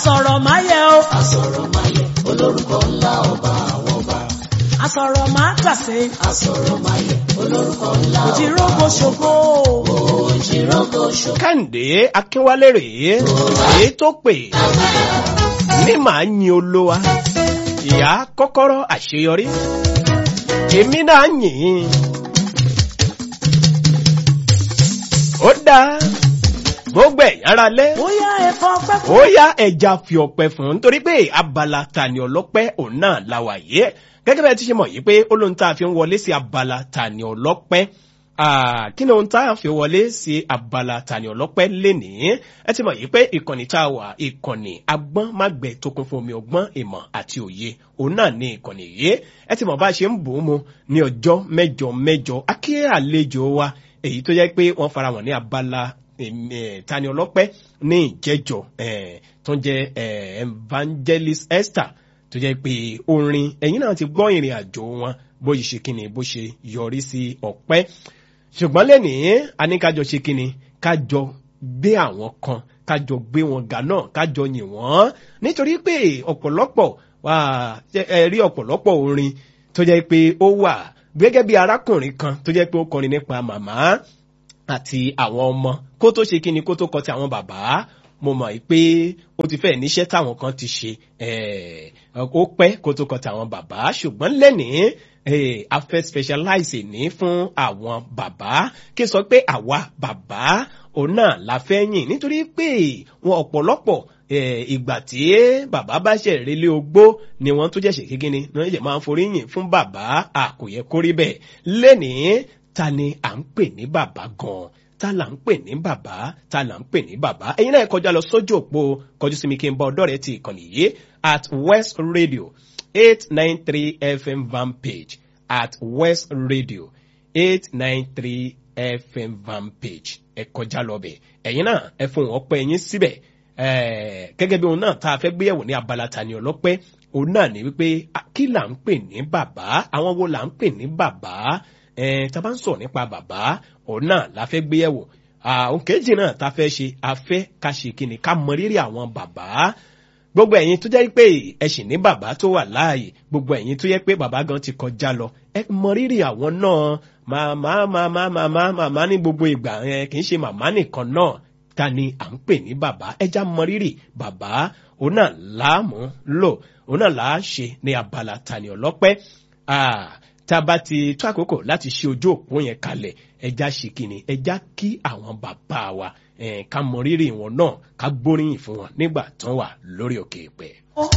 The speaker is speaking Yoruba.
Asọ̀rọ̀ máa yẹ o. Asọ̀rọ̀ máa yẹ olórúkọ ńlá ọba àwọn ọba. Asọ̀rọ̀ máa tàsé. Asọ̀rọ̀ máa yẹ olórúkọ ńlá ọba. Òjìrógo ṣògo. Òjìrógo ṣògo. kẹ́hìndé akínwálé rèé èyí tó pè ní màá yin olówa ìyá kọ́kọ́rọ́ àṣeyọrí èmi náà yìn ín. ó dáa gbogbo ẹ̀yà ara lẹ́ Bóyá ẹ̀fọn pẹ́ ó yá ẹja fi ọpẹ fún un nítorí pé abala tani ọlọ́pẹ́ òun náà la wà yé gẹ́gẹ́ bẹ́ẹ̀ ti ṣe mọ̀ yìí pé ó lóun tá a fi ń wọlé sí abala tani ọlọ́pẹ́ Ah, kí ni ohun tá a fi wọlé sí abala tani ọlọ́pẹ́ lénìí ẹ ti mọ̀ yìí pé ìkànnì tá a wà ìkànnì agbọ́n mágbẹ́ tó kún fún omi ọgbọ́n ìmọ̀ àti òye òun náà ní ìkànnì yìí ẹ ti mọ̀ bá a ṣe ń bò ó mu ní ọjọ́ mẹ́jọ mẹ́jọ akí àlejò wa èyí tó jẹ́ pé wọ́n fara wọn ní abala em, eh, tani ọlọ́pẹ́ ní ìjẹ́jọ eh, tó ń jẹ́ eh, evangelist esther tó jẹ́ pé orin ẹ̀yin náà ti gbọ́ ìrìn àjò wọn bó ṣe ṣe kíni bó ṣe yọrí sí ọ̀pẹ́ ṣùgbọ́n lẹ́nìí a ní kájọ ṣe kíni kájọ gbé àwọn kan kájọ gbé wọn ga náà kájọ yìn wọ́n nítorí pé ọ̀pọ̀lọpọ̀ wà ẹ rí ọ̀pọ̀lọpọ̀ orin tó jẹ́ pé ó wà gẹ́gẹ́ bí arákùnrin kan tó jẹ́ pé ó kọrin nípa màmá àti àwọn ọmọ kó tó ṣe kíni kó tó kọ ti àwọn bàbá mo mọ̀ pé ó ti fẹ́ níṣẹ́ táwọn kan ti ṣe eh, ó pẹ́ kó tó kọ ti àwọn bàbá ṣùgbọ́n lẹ́nìí eh, a fẹ́ specialize ní fún àwọn bàbá kí n sọ pé àwa bàbá òun náà la fẹ́ yìn nítorí pé wọn ọ̀pọ̀lọpọ̀ eh, ìgbà tí bàbá bá ṣe relé ogbó ni wọ́n tó jẹ́ ṣe kíkíni ni wọ́n jẹ́ máa ń forí yìn fún bàbá àkòyẹ kórí bẹ́ẹ̀ lẹ́nìí ta ni à ń pè ní bàbá gan-an ta là ń pè ní bàbá ta là ń pè ní bàbá ẹ̀yin náà kọjá lọ sójú òpó kọjú sí mi kí n bá ọ̀dọ̀ rẹ ti ìkànnì yìí at west radio eight nine three fm van page at west radio eight nine three fm van page ẹ kọjá lọ bẹ̀ ẹ̀yin náà ẹ fún wọn pẹ́ yín síbẹ̀ gẹ́gẹ́ bí òun náà tá a fẹ́ gbéyẹ̀wò ní abala tani ọlọ́pẹ́ òun náà ní wípé kí là ń pè ní bàbá àwọn wo là ń pè ní bàbá tá a bá ń sọ̀rọ̀ nípa bàbá òun náà la fẹ́ gbéyẹ̀wò àwọn kejì náà tá a fẹ́ ṣe a fẹ́ ká ṣe kíni ká mọ rírì àwọn bàbá gbogbo ẹ̀yin tó jẹ́ pé ẹ sì ní bàbá tó wà láàyè gbogbo ẹ̀yin tó jẹ́ pé bàbá gan ti kọjá lọ ẹ mọ rírì àwọn náà màmá màmá màmá màmá ní gbogbo ìgbà yẹn kì í ṣe màmá nìkan náà ta ni à ń pè ní bàbá ẹja mọ rírì bàbá òun náà láàmú lò òun náà là á ṣe ní abala tani ọlọ́pẹ́ tá a bá ti tó àkókò láti ṣe ojú òpó yẹn kalẹ̀ ẹja ṣe kìíní ẹja kí àwọn bàbá wa ká mọ rírì wọn náà ká gbóríyìn fún wọn nígbà tán wà lórí òkè ìpẹ́.